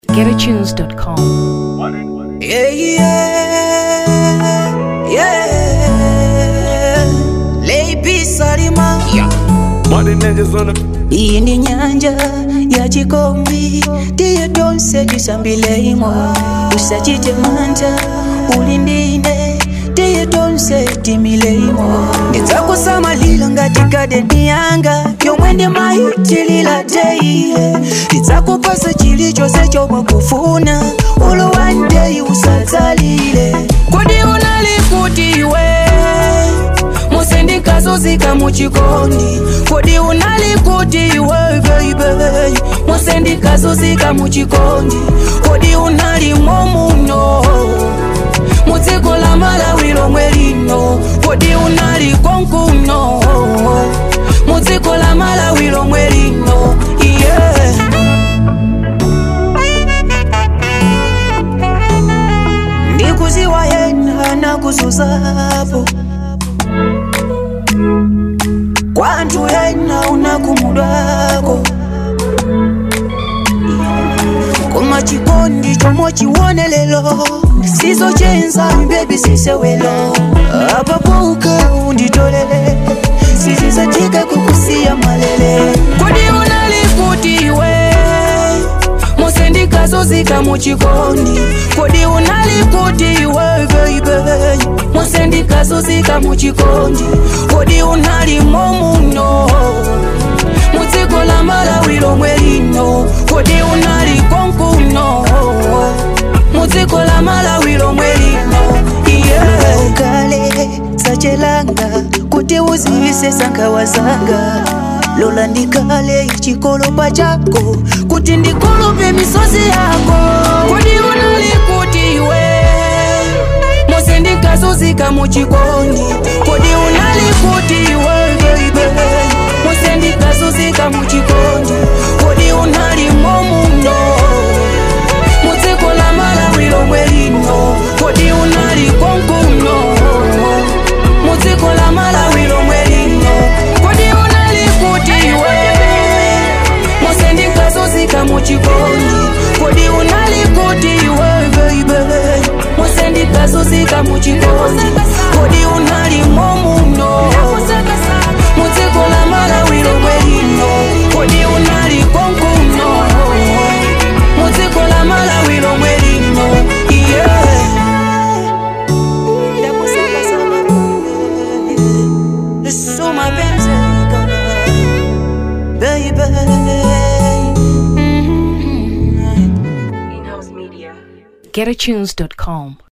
GetAtunes.com. Yeah, yeah, yeah. Leipi Salima. Money niggas on the Iyi ndi nyanja ya chikombi tiye tonse tisambilemo usachite mantha uli ndine tiye tonse timilemo ndidzakusamalira ngati gadeni yanga yomwe ndimayitilira teile ndidzakupasa chilichonse chomwe kufuna ulo one day usadzalire kodi unali kuti iwe musendikazozika muchikondi kodi unali kuti iwe baby musendikazozika muchikondi kodi unali momuno mudziko la malawi lomwe lino kodi unali konkuno mudziko la malawi lomwe lino yeah. ndikuziwa yena nakuzuzapo kwantu yena unakumudwako koma chikondi chomwe chiwone lelo sizochenza bebi sisewelo apapo ukaunditolele sizizachike kukusiya malele kodi unali kuti iwe musendikazozika muchikondi kodi unali kuti iwe baby musendikazozika muchikondi kodi unali momuno mudziko la malawi lomwe lino kodi unali konkuno mudziko la malawi lomwe lino yeah. ukale sachelanga kuti uzivise sangawa zanga lola ndikale chikolopa chako kuti ndikolope misozi yako kodi unali kuti iwe musendikazozika muchikondi kodi unali kuti iwe baby musendikazozika muchikondi kodi unali momuno mudziko la malawi lomwe lino kodi unali konkuno mudziko la malawi lomwe lino kodi unali kuti iwe musendikazozika muchikondi kodi unali kuti iwe baby musendikazozika muchikondi kodi unali momuno mudziko la malawi lomwe lino kodi unali konkuno mudziko la malawi lomwe lino yeah. So my baby, baby. GetAtunes.com.